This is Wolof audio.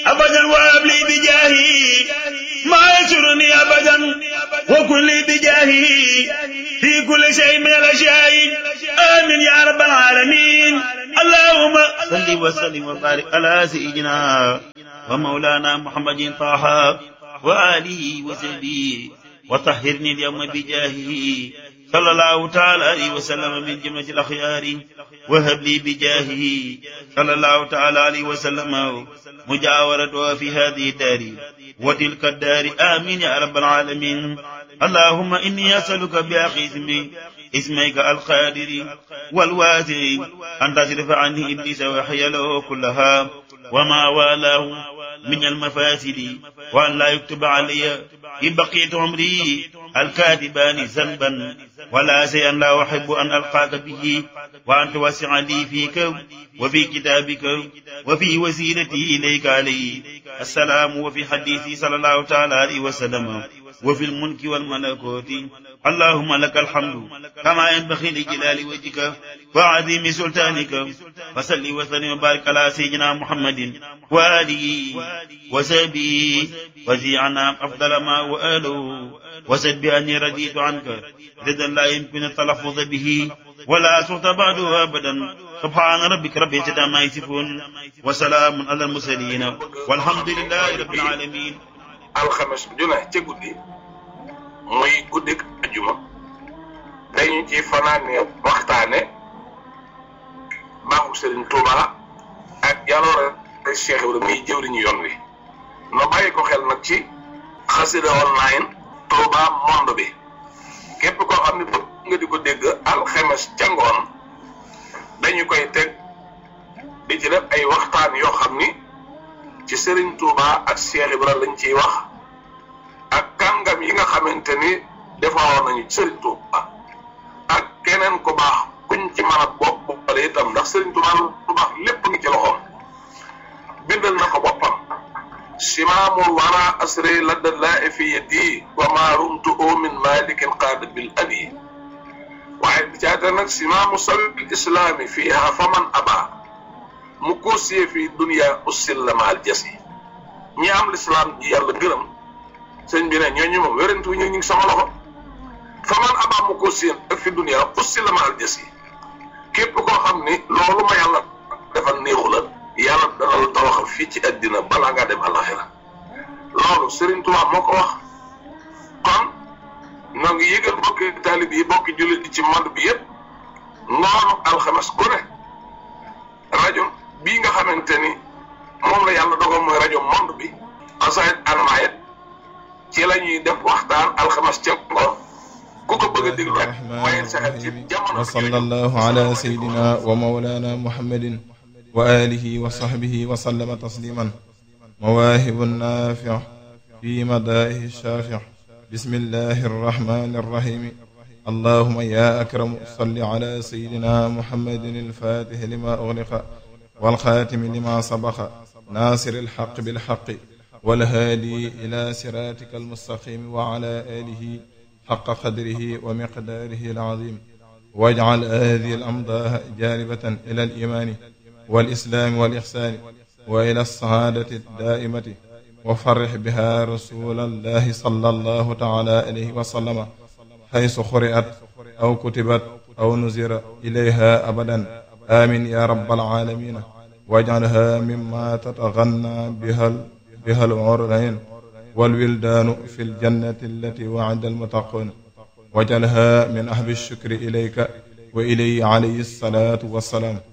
أبدا وهب لي بجاهي ما يسرني أبدا وكن لي بجاهي في كل شيء من الأشياء آمين يا رب العالمين اللهم صل وسلم وبارك على سيدنا ومولانا محمد طه وآله وصحبه وطهرني اليوم بجاهه صلى الله تعالى عليه وسلم من جملة الأخيار وهب لي بجاهه صلى الله تعالى عليه وسلم مجاورته في هذه الدار وتلك الدار آمين يا رب العالمين اللهم إني أسألك بأخي اسمي اسميك القادر والواسع أن تصرف عني إبليس وحيله كلها وما والاه من المفاسد وأن لا يكتب علي إن بقيت عمري الكاتبان ذنبا ولا شيئا لا أحب أن ألقاك به وأن توسع لي فيك وفي كتابك وفي وسيلتي إليك عليه السلام وفي حديثي صلى الله تعالى عليه وسلم وفي الملك والملكوت اللهم لك الحمد كما ينبغي لجلال وجهك وعظيم سلطانك وصل وسلم وبارك على سيدنا محمد وآله وسبي وزيعنا أفضل ما وآله وسد بأني رديت عنك رضا لا يمكن التلفظ به ولا سخط بعده أبدا سبحان ربك رب العزة ما يصفون وسلام على المرسلين والحمد لله رب العالمين alxames ju ne ca guddi muy guddik ajuma dañu ci fanaane waxtaane baaxu Serigne Touba ak jaloore Cheikh Ibrahima muy jëwriñu yoon wi no bàyyi ko xel nag ci xasida online Touba monde bi képp koo xam ne bëgg nga di ko dégg alxames ca ngoon dañu koy teg di ci def ay waxtaan yoo xam ni ci Serigne Touba ak Cheikh Ibrahima lañ ciy wax ak kàngam yi nga xamante ni defaroon nañu Serigne Touba ak keneen ku baax kuñ ci mën a bopp boppale itam ndax Serigne Touba lu baax lépp ngi ci loxoom bindal na ko boppam simaamul wara asri ladda laa fi yadi wa ma rumtu min malikin qaada bil abi waaye bi caata nag simaamu sabil islaami fiiha faman aba mu koosiyee fii dunia ussil la maal jas yi ñi am lislaam ji yàlla gërëm sëñ bi ne ñooñu moom wérantu ñu ngi sama loxo fa man abaa mu koosiyee ak fi dunia ussil la maal jas yi képp koo xam ni loolu ma yàlla defal néexu la yàlla dana la tawaxal fii ci àddina balaa ngaa dem àllaxira loolu Serigne Touba moo ko wax kon noo ngi yëgal bokki taalib yi bokki jullit yi ci monde bi yëpp ngoonu alxames ku ne rajo bii nga xamante ni moom la yàlla dogal mooy rajo monde bi xasaayit anamaayit ci la ñuy def waxtaan alxames ca ngoon ku ko bëgg a déglu rek waaye sa xel ci jamono wa sallallahu ala sayyidina wa mawlana muhammadin wa alihi wa sahbihi wa sallama tasliman mawaahibu naafi' fi madaa'ihi shaafi' bismillahi arrahmani arrahim allahumma ya akramu salli ala sayyidina muhammadin al-faatihi lima ughliqa والخاتم لما سبق ناصر الحق بالحق والهادي إلى صراطك المستقيم وعلى آله حق قدره ومقداره العظيم واجعل هذه الأمضاء جالبة إلى الإيمان والإسلام والإحسان وإلى السعادة الدائمة وفرح بها رسول الله صلى الله تعالى عليه وسلم حيث قرئت أو كتبت أو نزر إليها أبدا آمين يا رب العالمين واجعلها مما تتغنى بها بها العرين والولدان في الجنة التي وعد المتقون واجعلها من أهل الشكر إليك وإليه عليه الصلاة والسلام